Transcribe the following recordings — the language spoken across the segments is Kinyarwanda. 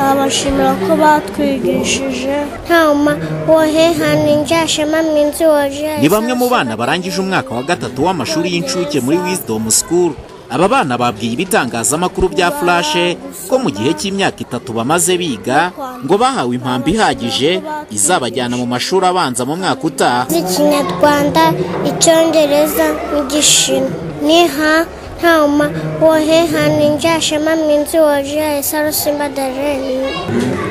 babashimira ko batwigishije nta wohe hano injyashema minsi woje ni bamwe mu bana barangije umwaka wa gatatu w'amashuri y'incuke muri Wisdom School aba bana babwiye ibitangazamakuru bya furashe ko mu gihe cy'imyaka itatu bamaze biga ngo bahawe impamvu ihagije izabajyana mu mashuri abanza mu mwaka utaha nzi ikinyarwanda icyongereza n'igishinwa niha nta wohe hano injyashema minsi woje sarusimba dareni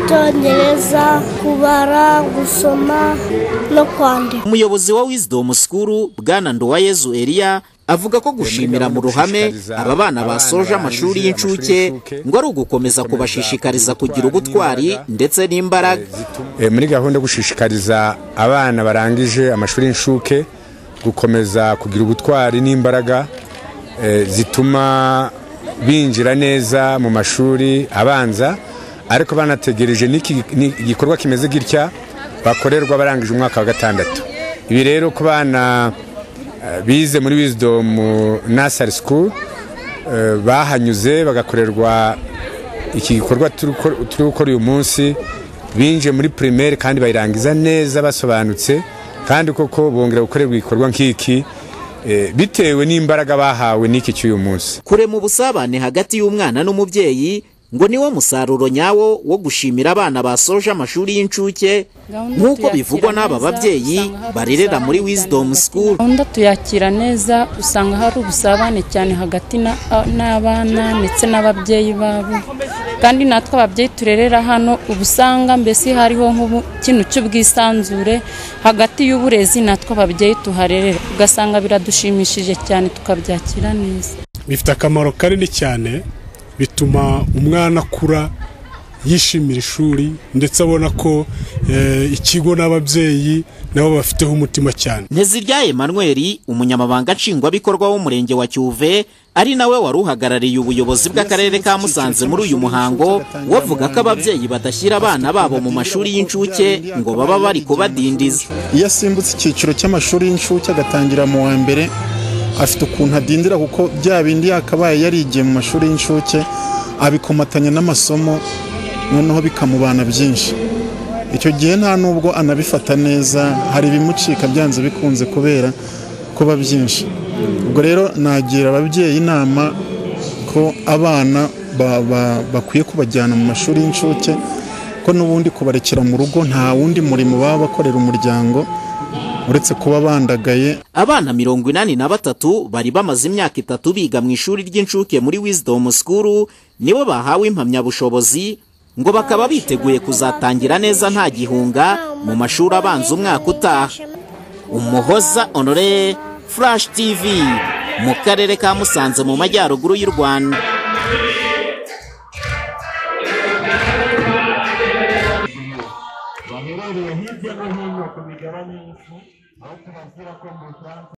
icyongereza kubara gusoma no kwandika umuyobozi wa Wisdom School bwana Nduwayezu Elia avuga ko gushimira mu ruhame aba bana basoje amashuri y'incuke ngo ari ugukomeza kubashishikariza kugira ubutwari ndetse n'imbaraga Eh, muri gahunda yo gushishikariza abana barangije amashuri y'inshuke gukomeza kugira ubutwari n'imbaraga eh, zituma binjira neza mu mashuri abanza ariko banategereje n'iki ni- igikorwa kimeze gitya bakorerwa barangije umwaka wa gatandatu ibi rero ku bana eh, bize muri wisdom nasari school eh, bahanyuze bagakorerwa iki gikorwa turi gukora- turi gukora uyu munsi binjiye muri primaire kandi bayirangiza neza basobanutse kandi koko bongera gukorerwa igikorwa nk'iki eh, bitewe n'imbaraga bahawe n'iki cy'uyu munsi kurema ubusabane hagati y'umwana n'umubyeyi ngo niwo musaruro nyawo wo gushimira abana basoje amashuri y'incuke nk'uko bivugwa n'aba babyeyi barerera muri Wisdom School gahunda tuyakira neza usanga hari ubusabane cyane hagati na- n'abana ndetse n'ababyeyi babo kandi natwe ababyeyi turerera hano uba usanga mbese hariho nk'ikintu cy'ubwisanzure hagati y'uburezi natwe ababyeyi tuharerera ugasanga biradushimishije cyane tukabyakira neza bifite akamaro kanini cyane bituma umwana akura yishimira ishuri ndetse abona ko eh, ikigo n'ababyeyi nabo bafiteho umutima cyane Nteziryaye Emmanuel umunyamabanga nshingwabikorwa w'umurenge wa Cyuve ari nawe wari uhagarariye ubuyobozi bw'akarere ka Musanze muri uyu muhango wavuga ko ababyeyi badashyira abana babo mu mashuri y'incuke ngo baba bari kubadindiza iyo asimbutse icyiciro cy'amashuri y'inshuke agatangira mu wa mbere afite ukuntu adindira kuko bya bindi yakabaye yarigiye mu mashuri y'inshuke abikomatanya n'amasomo noneho bikamubana byinshi icyo gihe nta nubwo anabifata neza hari ibimucika byanze bikunze kubera kuba byinshi ubwo rero nagira ababyeyi inama ko abana ba- ba- bakwiye kubajyana mu mashuri y'inshuke ko n'ubundi kubarekera mu rugo nta wundi murimo baba bakorera umuryango uretse kuba bandagaye abana mirongo inani na batatu bari bamaze imyaka itatu biga mu ishuri ry'incuke muri Wisdom School nibo bahawe impamyabushobozi ngo bakaba biteguye kuzatangira neza nta gihunga mu mashuri abanza umwaka utaha umuhoza honore furashi tivi mu karere ka musanze mu majyaruguru y'u rwanda